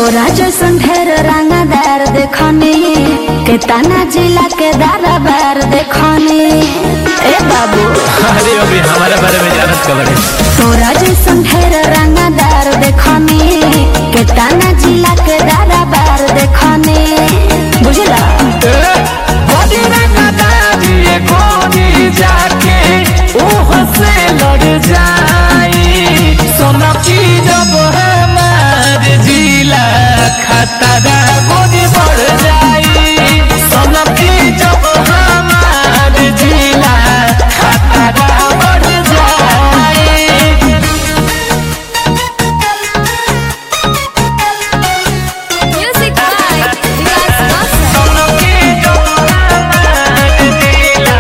तोरा जैसन ढेर रंगदार देखनी के ताना जिला के दाराबार देखनी ए बाबू अरे अभी हमारे बारे में जानत खबर है तोरा जैसन ढेर रंगदार देखनी के ताना जिला के दाराबार देखनी बुझला बड़ी रंगदारी ये गोरी जाके ओह से लड़ जाई सोना की जब हमार जिला खतरा गोरी बढ़ जाई सोना की जब हमार जिला खतरा बढ़ जाई म्यूजिक बाय विकास मास्टर सोना की जब हमार जिला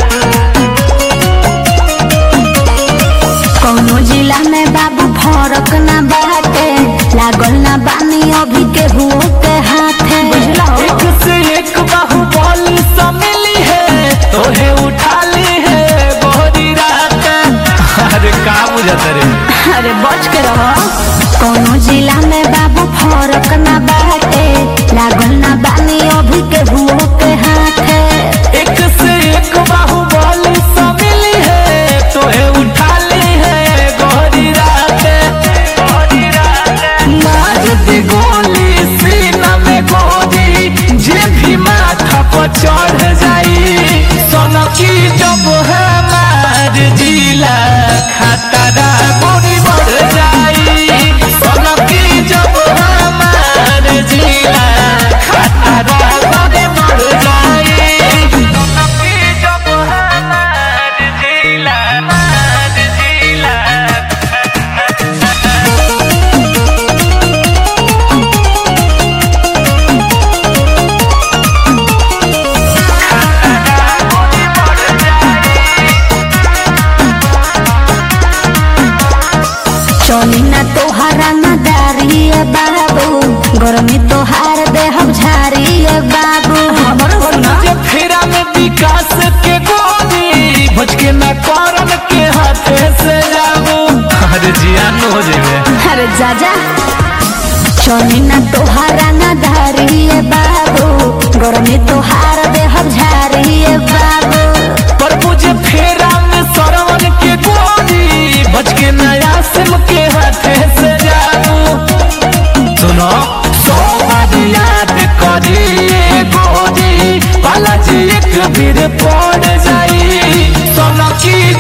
कौनो जिला में बाबू फरक ना बाटे लागल ना बानी अभी के हुओ के हाथे बुझला एक से एक बाहुबली मिली है तोहे उठा ली है गोरी रात अरे का बुझत रे अरे बच के रहो कौनो जिला में बाबू फरक ना बाटे लागल ना बानी अभी के हुओ के हाथे एक से एक बाहुबली मिली है तोहे उठा ली है गोरी रात गोरी रात मार दे गोली सीना में गोरी जे भी माथा पर चढ़ जाई सोना की जब हमार जिला खतरा गोरी बढ़ जाई सोना की जब हमार जिला खतरा गोरी बढ़ जाई सोना की जब हमार जिला हमार जिला चली ना तोहरा मदारी बाबू गर्मी तोहार देहब झारी बाबू जे फेरा में विकास के गोरी भज के न करन के हाथे से जाबू अरे जियान हो जेबे अरे जा जा चली ना तोहरा ना धारी बाबू गर्मी तोहार देहब झारी बाबू पर मुझे फेरा में सरवन के गोरी भज के नया सिम के हाथे से जाबू सुनो सौ बार याद करी ये गोरी बालाजी एक बीर पड़ जाई सोना की